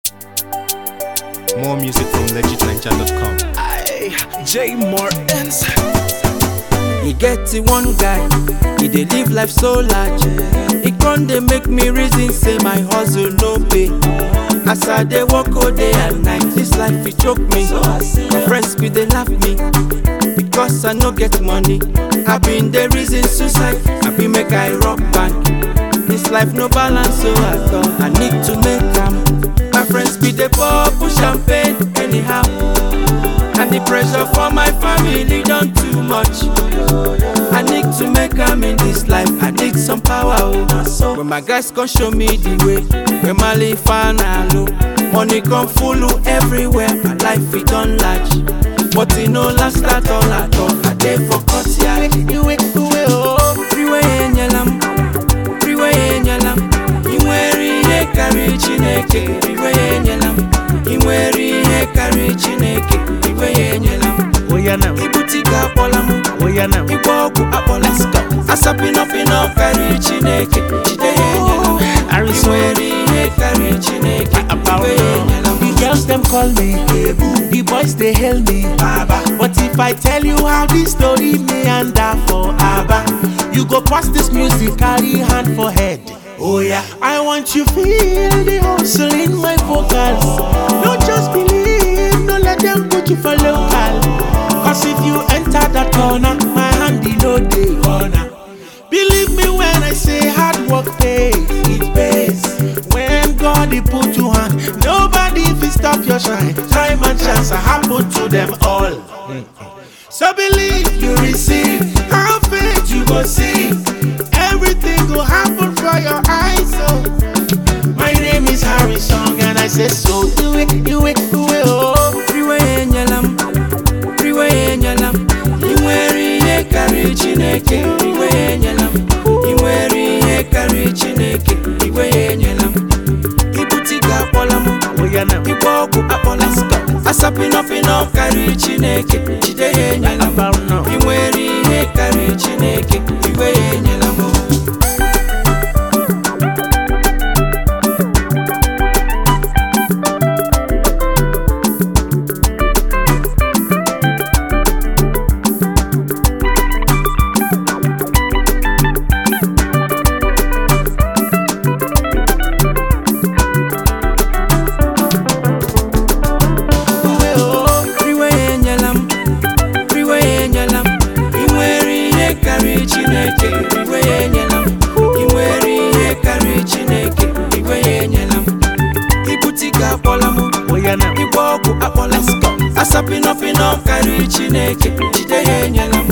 More music from legitninja.com. Aye, J Martins. e get the one guy e dey live life so large e con dey make me reason say my hustle no pay as i dey work all day and night this life e choke me my friends bin dey laugh me because i no get money i bin dey reason suicide i bin make i rock bank this life no balance so at all i need to make am my friends bin dey pour champagne anyhow. And the pressure for my family done too much. I need to make am in this life. I need some power. Oh. When my guys come show me the way, when my life low, money come full everywhere. My life it done large, but it no last at all at all. I dey for cut yeah. Iwe iwe oh, freeway enyelam, freeway enyelam. Inwere ihe karịrị Chineke, freeway enyelam. Inwere ihe karịrị Chineke, freeway enyelam. Oya now, Ibute ike akpọla m, oya now. ịgba ọgwụ akpọla m. Asapịnọpịnọ karịrị Chineke, jide ya enyela m. Harrison. Inwere ihe karịrị Chineke, freeway enyela m. The girls them call me Ebu, the boys they hail me Baba. But if I tell you how this story meander for Abba, you go pass this music, carry hand for head. Oh yeah, I want you feel the hustle in my vocals. Don't just believe, no let them put you for local. Cause if you enter that corner, my hand in no day corner. Believe me when I say hard work pays, it pays. When God he put you on, nobody fit stop your shine. Time and chance are happen to them all. So believe you receive, have faith you go see. Everything will happen for your eyes. So my name is Harry Song and I say so. Do it, do it, do it, oh. Freeway enyela m, freeway enyela m. I nwere ihe karịrị Chineke, freeway enyela m. I nwere ihe karịrị Chineke, freeway enyela m. Ibute ike akpọla m, Oh yeah now. ịgba ọgwụ akpọla m. Asapịnọpịnọ karịrị Chineke, jide ya enyela m. About now. I nwere ihe karịrị Chineke, freeway enyela m. Freeway enyela m, freeway enyela m. I nwere ihe karịrị Chineke, freeway enyela m. I nwere ihe karịrị Chineke, freeway enyela m. Ibute ike akpọla m, Oh yeah now. ịgba ọgwụ akpọla m. Asapịnọpịnọ karịrị Chineke, jide ya enyela m.